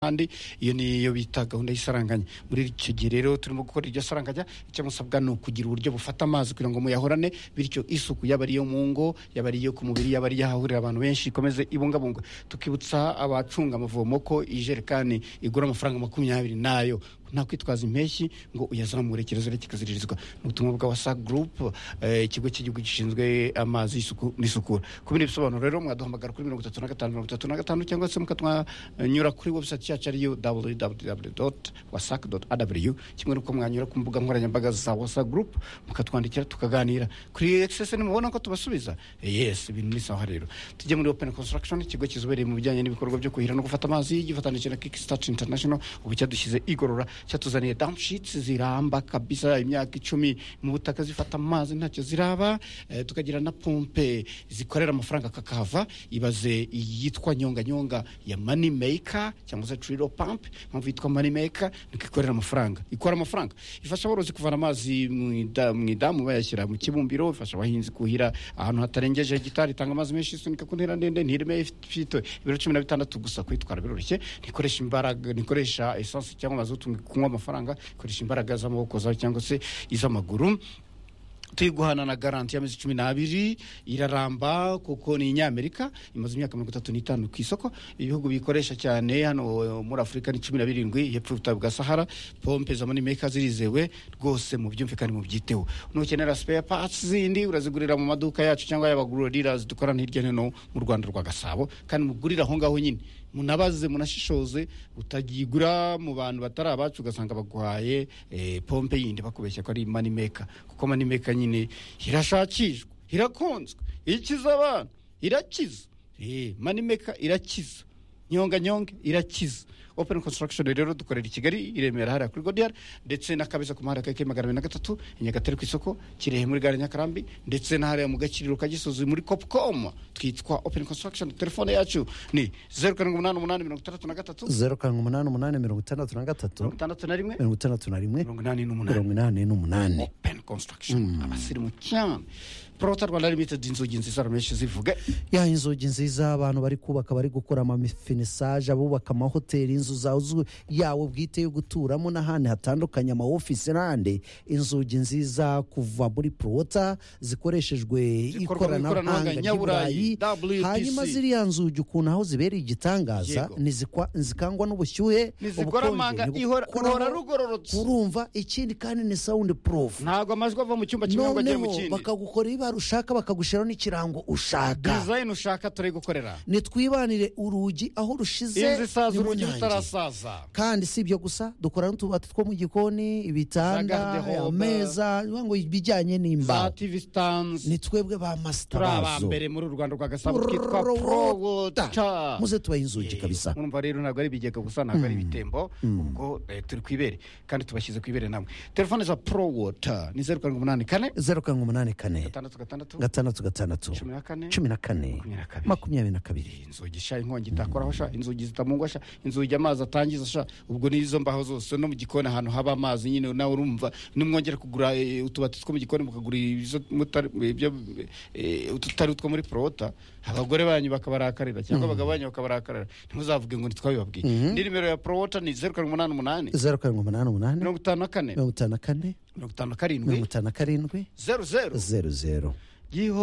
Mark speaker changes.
Speaker 1: ahandi iyo niyo bita gahunda y'isaranganya muri icyo gihe rero turimo gukora iryo saranganya icyo musabwa ni ukugira uburyo bufata amazi kugira ngo muyahorane bityo isuku yaba ari iyo mu ngo yaba ari iyo ku mubiri yaba ari iyo ahahurira abantu benshi ikomeze ibungabungwa tukibutsa abacunga amavomo ko ijerekani igura amafaranga makumyabiri nayo nta kwitwaza impeshyi ngo uyazamure kirazira kikaziririzwa ni ubutumwa bwa wasa gurupe ikigo cy'igihugu gishinzwe amazi y'isuku n'isukura ku bindi bisobanuro rero mwaduhamagara kuri mirongo itatu na gatanu mirongo itatu na gatanu cyangwa se mukatwanyura kuri webusayiti yacu ariyo www doti wasac doti aw kimwe n'uko mwanyura ku mbuga nkoranyambaga za wasa gurupe mukatwandikira tukaganira kuri ekisesi nimubona ko tubasubiza yesi ibintu ni sawa rero tujye muri openi konsitaragishoni ikigo kizobereye mu bijyanye n'ibikorwa byo kuhira no gufata amazi gifatanije na kikisitati intanashono ubu cyadushyize igorora cyatuzaniye damushitsi ziramba kabisa imyaka icumi mu butaka zifata amazi ntacyo ziraba eh, tukagira na pompe zikorera amafaranga kakava ibaze iyitwa nyonganyonga ya money maker cyangwa se trilo pump mpamvu yitwa money maker niko ikorera amafaranga ikora amafaranga ifasha aborozi kuvana amazi mu ida- mu idamu bayashyira mu kibumbiro ifasha abahinzi kuhira ahantu hatarengeje hegitari itanga amazi menshi isunika ku ntera ndende ntirime ifite ibiro cumi na bitandatu gusa kuyitwara biroroshye ntikoresha imbaraga ntikoresha esansi cyangwa mazutu mu kunywa amafaranga ikoresha imbaraga z'amaboko zawe cyangwa se iz'amaguru turi guhana na garanti y'amezi cumi n'abiri iraramba kuko ni inyamerika imaze imyaka mirongo itatu n'itanu ku isoko ibihugu biyikoresha cyane hano eh, muri afurika ni cumi na birindwi hepfo y'ubutayu bwa sahara pompe za monimeka zirizewe rwose mu byumve kandi mu byiteho nukenera spare parts zindi urazigurira mu maduka yacu cyangwa y'abaguriro dealers dukorana hirya no hino mu rwanda rwa gasabo kandi mugurire aho ngaho nyine munabaze munashishoze utagigura mu bantu batari abacu ugasanga baguhaye eh, pompe yindi bakubeshya ko ari money maker kuko money maker nyine irashakishwa irakunzwe ikiza abantu irakiza Eh, money maker irakiza nyonga nyonga irakiza open construction rero dukorera i kigali i remera hariya kuri godiyari ndetse na kabeza ku muhanda keke magana abiri na gatatu i nyagatare ku isoko kirehe muri gare nyakarambi ndetse na hariya mu gakiriro ka gisozi muri copcom twitwa open construction telefone yacu ni zeru karindwi umunani umunani mirongo itandatu na gatatu
Speaker 2: zeru karindwi umunani umunani mirongo itandatu na gatatu
Speaker 1: mirongo itandatu na rimwe
Speaker 2: mirongo itandatu na rimwe
Speaker 1: mirongo inani n'umunani
Speaker 2: mirongo inani n'umunani
Speaker 1: open construction abasirimu cyane porota rwanda limited inzugi nziza rumeshi zivuge
Speaker 2: ya inzugi nziza abantu bari kubaka bari gukora amafinisaje abubaka amahoteli inzu zawe zu- yawe bwite yo guturamo n'ahandi hatandukanye ama office n'ahandi inzugi nziza kuva muri prota zikoreshejwe
Speaker 1: Zikorwa mu ikoranabuhanga
Speaker 2: ikoranabuhanga ry'iburayi
Speaker 1: nyaburayi,
Speaker 2: hanyuma
Speaker 1: WPC.
Speaker 2: ziriya nzugi ukuntu aho zibereye igitangaza
Speaker 1: Yego.
Speaker 2: nizikwa- zikangwa n'ubushyuhe
Speaker 1: Ntizigora
Speaker 2: ubukonje
Speaker 1: amanga, ihora-
Speaker 2: ntibukoraho,
Speaker 1: ruhora rugororotse.
Speaker 2: urumva ikindi kandi ni sound proof
Speaker 1: ntabwo amajwi ava mu cyumba kimwe ngo ajye mu
Speaker 2: noneho
Speaker 1: kindi
Speaker 2: bakagukorera ibara ushaka bakagushiraho n'ikirango ushaka
Speaker 1: dizayini ushaka turi gukorera
Speaker 2: nitwibanire urugi aho rushize
Speaker 1: inzu isaza
Speaker 2: ni mu
Speaker 1: urugi
Speaker 2: nyange.
Speaker 1: rutarasaza
Speaker 2: kandi si ibyo gusa dukora n'utubati two mu gikoni
Speaker 1: Za
Speaker 2: ibitanda
Speaker 1: garde-robe.
Speaker 2: ameza bivuga ngo ibijyanye
Speaker 1: za
Speaker 2: n'imbaho
Speaker 1: tivi sitanzi
Speaker 2: ni twebwe ba
Speaker 1: turi
Speaker 2: masitabazo
Speaker 1: abambere muri uru rwanda rwa gasabo twitwa prowota
Speaker 2: muze tubahe inzugi kabisa
Speaker 1: mwumva rero ntabwo ari ibigega gusa ntabwo ari ibitembo ubwo eh, turi ku ibere kandi tubashyize ku ibere namwe telefone za prowota ni zeru karindwi umunani kane
Speaker 2: zeru karindwi umunani kane
Speaker 1: gatandatu gatandatu
Speaker 2: gatandatu gatandatu
Speaker 1: cumi na kane
Speaker 2: cumi na kane
Speaker 1: makumyabiri na kabiri.
Speaker 2: makumyabiri na kabiri
Speaker 1: inzugi sha inkongi itakoraho sha inzugi zitamungwa sha inzugi amazi atangiza sha ubwo n'izo mbaho zose no mu gikoni ahantu haba amazi nyine nawe urumva nimwongera kugura eh, utubati two mu gikoni mukagura izo mutari ibyo eh, ututari utwo muri porota abagore banyu bakabarakarira cyangwa abagabo banyu bakabarakarira ntimuzavuge ngo ntitwabibabwiye ni nimero ya porota ni zeru karindwi umunani umunani
Speaker 2: zeru karindwi umunani umunani
Speaker 1: mirongo itanu na kane
Speaker 2: mirongo itanu na kane
Speaker 1: mirongo itanu na
Speaker 2: mirongo
Speaker 1: karindwi
Speaker 2: itanu na karindwi
Speaker 1: zeru zeru
Speaker 2: zeru zeru
Speaker 1: giho